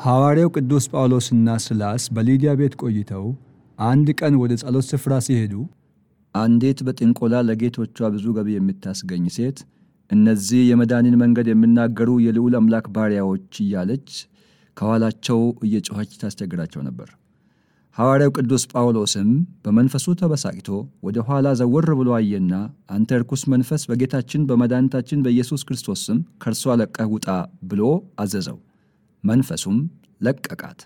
ሐዋርያው ቅዱስ ጳውሎስና ስላስ በሊዲያ ቤት ቆይተው አንድ ቀን ወደ ጸሎት ስፍራ ሲሄዱ አንዲት በጥንቆላ ለጌቶቿ ብዙ ገቢ የምታስገኝ ሴት እነዚህ የመዳንን መንገድ የሚናገሩ የልዑል አምላክ ባሪያዎች እያለች ከኋላቸው እየጮኸች ታስቸግራቸው ነበር። ሐዋርያው ቅዱስ ጳውሎስም በመንፈሱ ተበሳጭቶ ወደ ኋላ ዘወር ብሎ አየና አንተ ርኩስ መንፈስ በጌታችን በመድኃኒታችን በኢየሱስ ክርስቶስ ስም ከእርሷ ለቀህ ውጣ ብሎ አዘዘው። መንፈሱም ለቀቃት።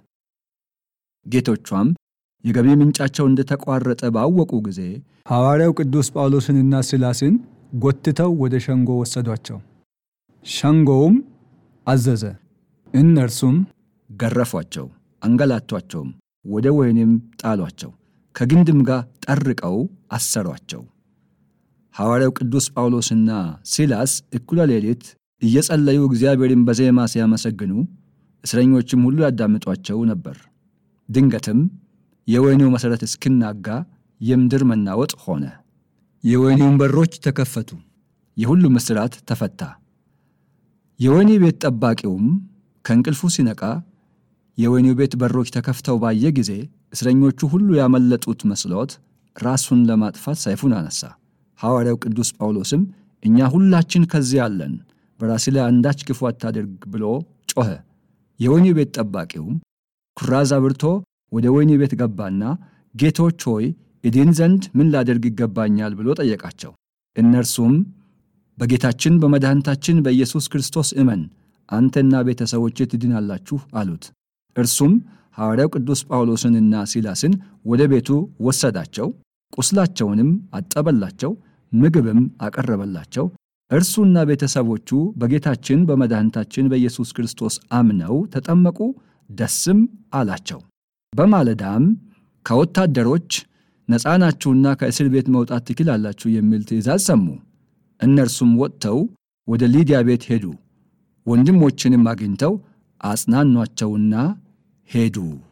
ጌቶቿም የገቢ ምንጫቸው እንደተቋረጠ ባወቁ ጊዜ ሐዋርያው ቅዱስ ጳውሎስንና ሲላስን ጎትተው ወደ ሸንጎ ወሰዷቸው። ሸንጎውም አዘዘ። እነርሱም ገረፏቸው፣ አንገላቷቸውም፣ ወደ ወህኒም ጣሏቸው፣ ከግንድም ጋር ጠርቀው አሰሯቸው። ሐዋርያው ቅዱስ ጳውሎስና ሲላስ እኩለ ሌሊት እየጸለዩ እግዚአብሔርን በዜማ ሲያመሰግኑ እስረኞችም ሁሉ ያዳምጧቸው ነበር። ድንገትም የወህኒው መሠረት እስክናጋ የምድር መናወጥ ሆነ። የወህኒውን በሮች ተከፈቱ፣ የሁሉም እስራት ተፈታ። የወህኒ ቤት ጠባቂውም ከእንቅልፉ ሲነቃ የወህኒው ቤት በሮች ተከፍተው ባየ ጊዜ እስረኞቹ ሁሉ ያመለጡት መስሎት ራሱን ለማጥፋት ሰይፉን አነሳ። ሐዋርያው ቅዱስ ጳውሎስም እኛ ሁላችን ከዚህ አለን፣ በራስህ ላይ አንዳች ክፉ አታድርግ ብሎ ጮኸ። የወህኒው ቤት ጠባቂውም ኩራዝ አብርቶ ወደ ወህኒ ቤት ገባና ጌቶች ሆይ እድን ዘንድ ምን ላደርግ ይገባኛል ብሎ ጠየቃቸው። እነርሱም በጌታችን በመድኃኒታችን በኢየሱስ ክርስቶስ እመን አንተና ቤተሰቦች ትድናላችሁ አሉት። እርሱም ሐዋርያው ቅዱስ ጳውሎስንና ሲላስን ወደ ቤቱ ወሰዳቸው፣ ቁስላቸውንም አጠበላቸው፣ ምግብም አቀረበላቸው። እርሱና ቤተሰቦቹ በጌታችን በመድኃኒታችን በኢየሱስ ክርስቶስ አምነው ተጠመቁ፣ ደስም አላቸው። በማለዳም ከወታደሮች ነፃ ናችሁና ከእስር ቤት መውጣት ትችላላችሁ የሚል ትእዛዝ ሰሙ። እነርሱም ወጥተው ወደ ሊዲያ ቤት ሄዱ። ወንድሞችንም አግኝተው አጽናኗቸውና ሄዱ።